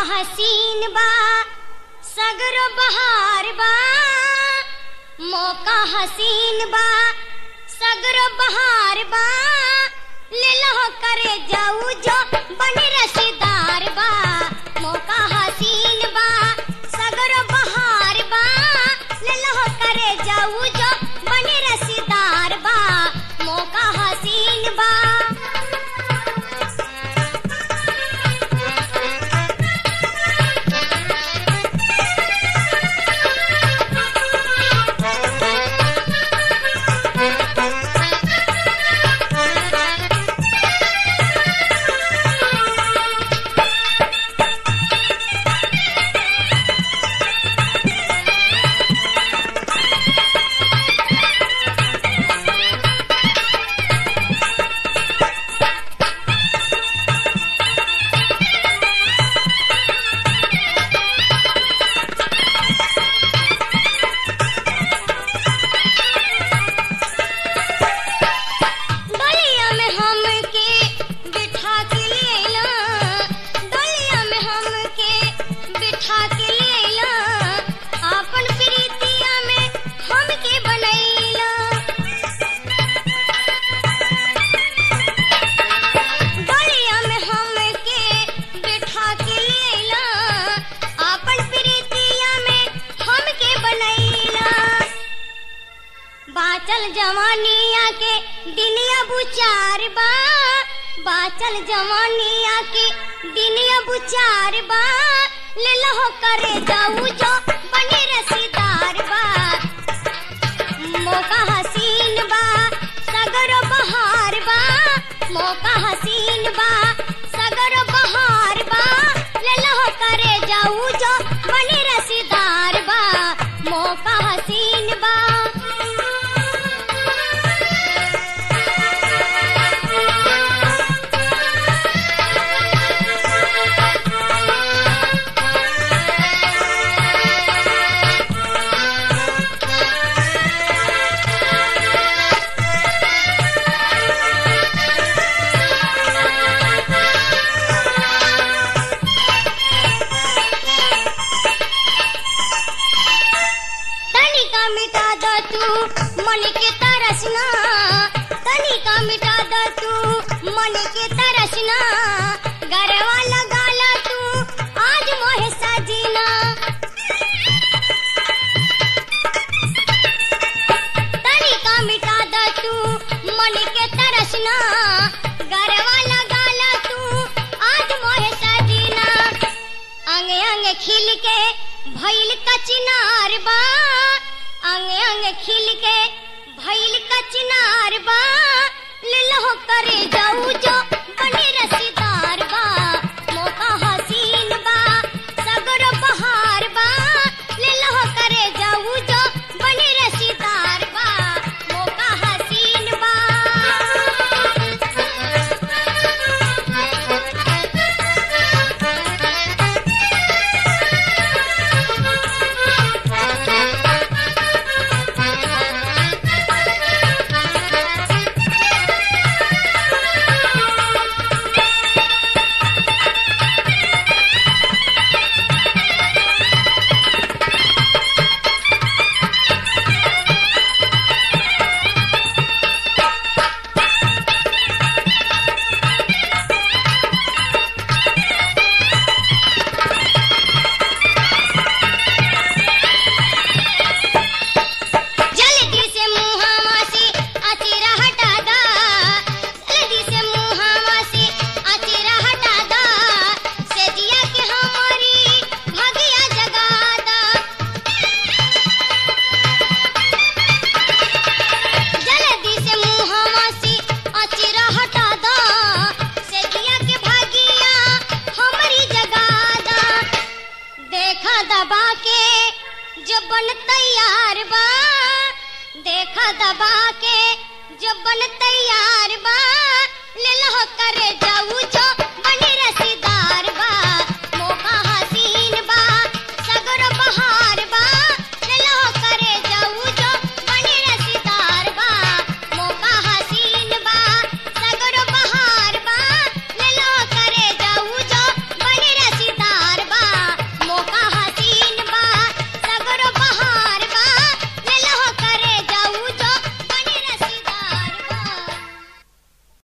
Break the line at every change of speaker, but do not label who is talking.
हसीन बा सगरो बहार बा मौका हसीन बा सगरो बहार बा ले लो करे जाऊ जो बने रसीदार बा मौका हसीन बा सगरो बहार बा ले लो करे जाऊ जो बने रसीदार बा मौका हसीन बा डलिया में हमके बिठा के लेला डलिया में हमके बिठा के लेला आपन प्रीतिया में हमके बनैला डलिया में हमके बिठा के लेला आपन प्रीतिया में हमके बनैला बाचल जवानिया के दिनिया बुचार बा बाचल जवानिया के दिनिया बुचार बा ले लो करे जाऊ जो बने रसीदार बा मौका हसीन बा सगर बहार बा मौका हसीन बा सगर बहार बा ले लो करे जाऊ जो बने रसीदार बा मौका हसीन बा तनिका मिटा द तू मन के तरसना तनिका मिटा द तू मन के तरसना गरवा लगा ला तू आज मोहे सजीना तनिका मिटा द तू मन के तरसना गरवा लगा ला तू आज मोहे सजीना अंग अंग खिल के भइल कचनार बा अंग अंग खिल के भइल कचनार बा ले लो करे जाऊ जो बने रसीदार बा मौका हसीन बा सगर बहार बा ले लो करे जाऊ जो बने रसीदार बा मौका हसीन बा जल्दी से मुहावा से अचेरा हटा दा जल्दी से मुहावा से अचेरा हटा दा सेजिया के हमारी भगिया जगा दा जल्दी से मुहावा से अचेरा हटा दा सेजिया के भगिया हमारी जगा दा देखा दबा के जब बन तैयार बा देखा दबा के जब बन तैयार बा